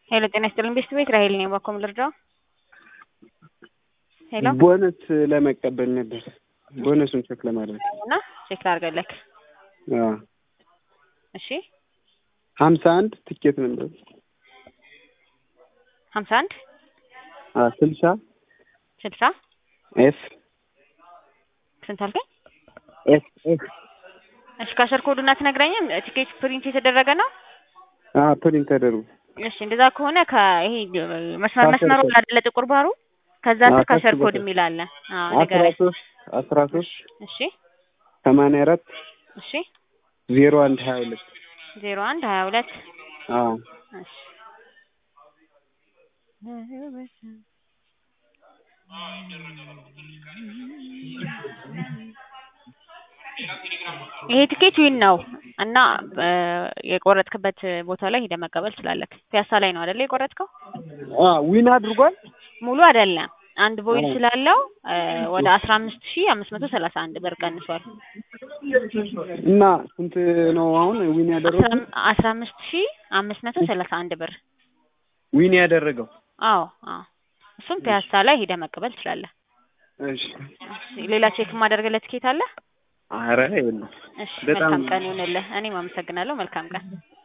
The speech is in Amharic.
ሄሎ ጤና ይስጥልኝ ቤስት ቤት ራሄል ነኝ። ባኮም ልርዳው? ሄሎ ቦነስ ለመቀበል ነበር። ቦነሱን ቼክ ለማድረግ እና ቼክ ላድርግልህ። አዎ እሺ ሀምሳ አንድ ትኬት ነበር። ሀምሳ አንድ አዎ ስልሳ ስልሳ ኤፍ ስንት አልከኝ? ኤፍ ኤፍ እሺ ካሸር ኮዱና ትነግረኝም ቲኬት ፕሪንት የተደረገ ነው? አዎ ፕሪንት ተደርጎ እሺ እንደዛ ከሆነ ከይሄ መስመር ካሸር መስመሩ ኮድ። አይደለ ጥቁር ባሩ ከዛ ስር አዎ፣ ካሸር ከሱ ኮድ በታች። የሚል አለ። አዎ አስራ ንገረኝ። ሶስት አስራ ሶስት እሺ ሰማንያ አራት እሺ ዜሮ አንድ ሀያ ሁለት ዜሮ አንድ ሀያ ሁለት አዎ እሺ ይሄ ቲኬት ዊን ነው እና እ የቆረጥክበት ቦታ ላይ ሄደህ መቀበል ትችላለህ። ፒያሳ ላይ ነው አይደለ የቆረጥከው? አዎ ዊን አድርጓል። ሙሉ አይደለም አንድ ቮይድ አዎ። ስላለው እ ወደ አስራ አምስት ሺህ አምስት መቶ ሰላሳ አንድ ብር ቀንሷል። እና ስንት ነው አሁን ዊን ያደረገው? አስራ- አስራ አምስት ሺህ አምስት መቶ ሰላሳ አንድ ብር። ዊን ያደረገው አዎ አዎ እሱም ፒያሳ ላይ ሄደህ መቀበል ትችላለህ። እሺ። እሺ፣ ሌላ ቼክ የማደርግለት ቲኬት አለ? ኧረ የለም። እሺ በጣም መልካም ቀን ይሁንልህ። እኔም አመሰግናለሁ። መልካም ቀን